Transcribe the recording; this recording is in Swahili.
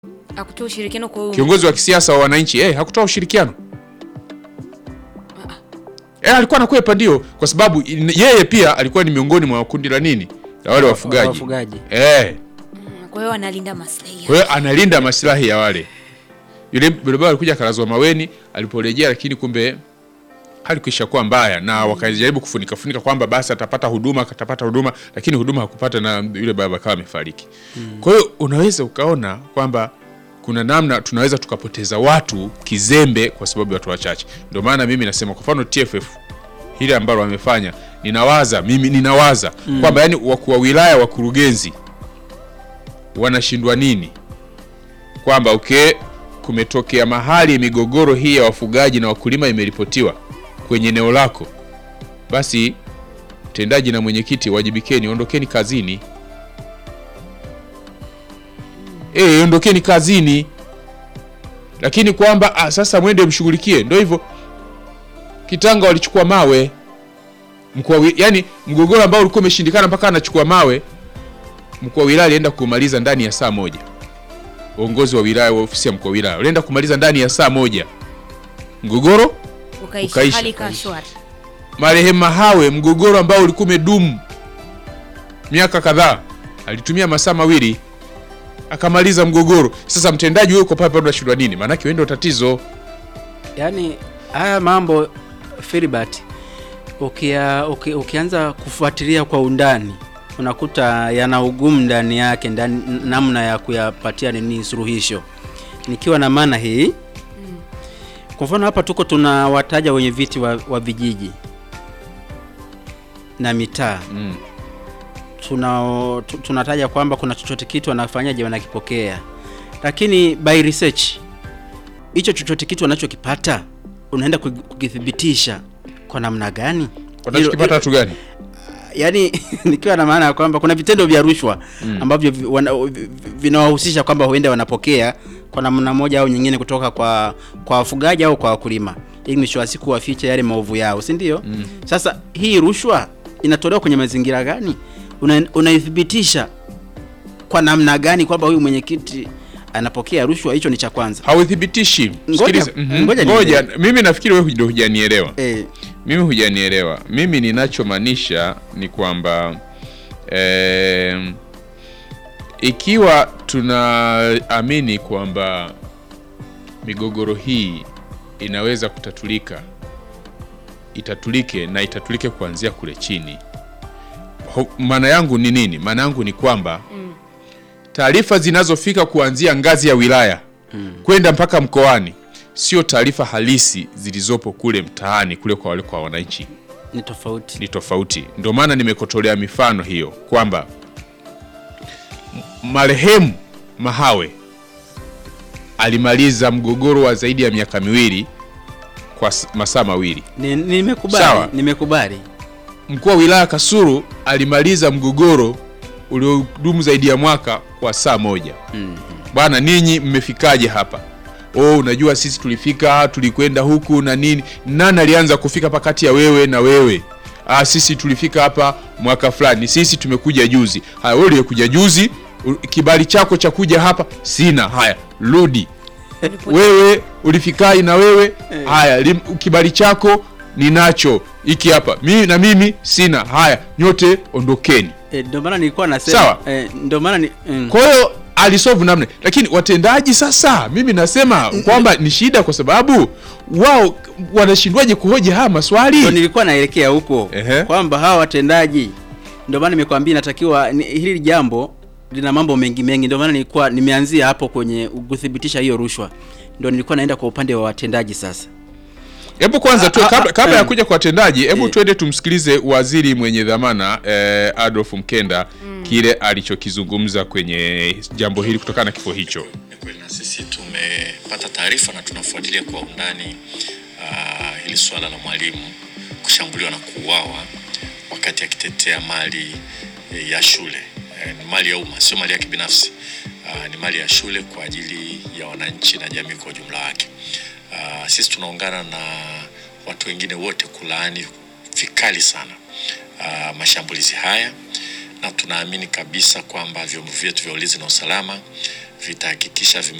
Akutoa ushirikiano kwa huyu kiongozi wa kisiasa wa wananchi eh, hakutoa ushirikiano eh, alikuwa anakwepa ndio, kwa sababu in- yeye pia alikuwa ni miongoni mwa kundi la nini la wale wafugaji wafugaji. eh, Kwa hiyo analinda maslahi kwa yake. hiyo analinda maslahi ya wale. Yule barabara alikuja akalazwa maweni, aliporejea lakini kumbe hali kisha kuwa mbaya, na wakajaribu kufunika funika kwamba basi atapata huduma, atapata huduma, lakini huduma hakupata na yule baba akawa amefariki. Kwa hiyo unaweza ukaona kwamba kuna namna tunaweza tukapoteza watu kizembe kwa sababu ya watu wachache. Ndio maana mimi nasema kwa mfano TFF hili ambalo wamefanya, ninawaza mimi ninawaza kwamba yani wakuu wa wilaya, wakurugenzi wanashindwa nini kwamba okay, kumetokea mahali migogoro hii ya wafugaji na wakulima imeripotiwa kwenye eneo lako, basi mtendaji na mwenyekiti wajibikeni, ondokeni kazini. Eh, ondokeni kazini, lakini kwamba ah, sasa mwende mshughulikie. Ndio hivyo, Kitanga walichukua mawe mkuu wa wi- yani mgogoro ambao ulikuwa umeshindikana mpaka anachukua mawe mkuu wa wilaya alienda kumaliza ndani ya saa moja. Uongozi wa wilaya wa ofisi ya mkuu wa wilaya alienda kumaliza ndani ya saa moja mgogoro. Ukaisha, ukaisha. hali ikawa shwari. Marehemu Mahawe, mgogoro ambao ulikuwa umedumu miaka kadhaa, alitumia masaa mawili akamaliza mgogoro. Sasa mtendaji wewe uko pale pale unashindwa nini? Maanake wewe ndio tatizo. Yaani haya mambo Filibert, ukia, uki, ukianza kufuatilia kwa undani unakuta yana ugumu ndani yake ndani, namna ya kuyapatia nini suluhisho, nikiwa na maana hii. Kwa mfano hapa tuko tunawataja wenye viti wa, wa vijiji na mitaa Mm. tuna, tu- tunataja kwamba kuna chochote kitu wanafanyaje, wanakipokea, lakini by research hicho chochote kitu wanachokipata unaenda kugi- kukithibitisha kwa namna gani? Wanachokipata watu gani? yani nikiwa na maana ya kwamba kuna vitendo vya rushwa ambavyo vi- wana- vi- vi- vinawahusisha kwamba huenda wanapokea kwa namna moja au nyingine kutoka kwa kwa wafugaji au kwa wakulima, ili mwisho wa siku wafiche yale maovu yao, si ndio? Sasa hii rushwa inatolewa kwenye mazingira gani? Una- Unaithibitisha kwa namna gani kwamba huyu mwenyekiti anapokea rushwa? Hicho ni cha kwanza. Hauthibitishi. Ngoja- Sikiliza. Mhm. ngoja Ngoja, nielewe. mimi nafikiri wewe ndio hujanielewa. Eh, Mimi hujanielewa. Mimi ninachomaanisha ni kwamba em, ikiwa tunaamini kwamba migogoro hii inaweza kutatulika, itatulike na itatulike kuanzia kule chini. Ho- Maana yangu ni nini? Maana yangu ni kwamba taarifa zinazofika kuanzia ngazi ya wilaya kwenda mpaka mkoani sio taarifa halisi zilizopo kule mtaani kule kwa wale kwa wananchi, ni tofauti. ni tofauti. Ndio maana nimekotolea mifano hiyo kwamba m- marehemu Mahawe alimaliza mgogoro wa zaidi ya miaka miwili kwa s- masaa mawili. Ni- Nimekubali, Sawa. nimekubali. Mkuu wa wilaya Kasulu alimaliza mgogoro uliodumu zaidi ya mwaka kwa saa moja. Bwana, ninyi mmefikaje hapa? Oh, unajua sisi tulifika, tulikwenda huku na nini. Nani alianza kufika hapa kati ya wewe na wewe? Ah, sisi tulifika hapa mwaka fulani, sisi tumekuja juzi. Haya, wewe uliyekuja juzi, u- kibali chako cha kuja hapa sina. Haya, rudi wewe ulifikaje na wewe haya lim, kibali chako ninacho hiki hapa mimi na mimi sina haya nyote ondokeni Eh, ndio maana nilikuwa nasema Sawa. eh, ndio maana ni mm. kwa hiyo alisolve namna lakini watendaji sasa mimi nasema kwamba ni shida kwa sababu wao wanashindwaje kuhoji haya Ndio maswali nilikuwa naelekea huko Ehe. kwamba hawa watendaji, ndio maana nimekwambia inatakiwa ni, hili jambo lina mambo mengi mengi, ndio maana nilikuwa nimeanzia hapo kwenye kuthibitisha hiyo rushwa, ndio nilikuwa naenda kwa upande wa watendaji sasa. hebu kwanza tu Ah, ah, kabla, kabla ah, ya em. kuja kwa watendaji hebu Eh. twende tumsikilize waziri mwenye dhamana eh, Adolf Mkenda kile alichokizungumza kwenye jambo hili kutokana na kifo hicho Ni kweli na sisi tumepata taarifa na tunafuatilia kwa undani uh, hili suala la mwalimu kushambuliwa na kuuawa wakati akitetea mali eh, ya shule. Eh, ni mali ya umma, sio mali yake binafsi. Uh, ni mali ya shule kwa ajili ya wananchi na jamii kwa ujumla wake. Uh, sisi tunaungana na watu wengine wote kulaani vikali sana uh, mashambulizi haya na tunaamini kabisa kwamba vyombo vyetu vya ulinzi na usalama vitahakikisha vime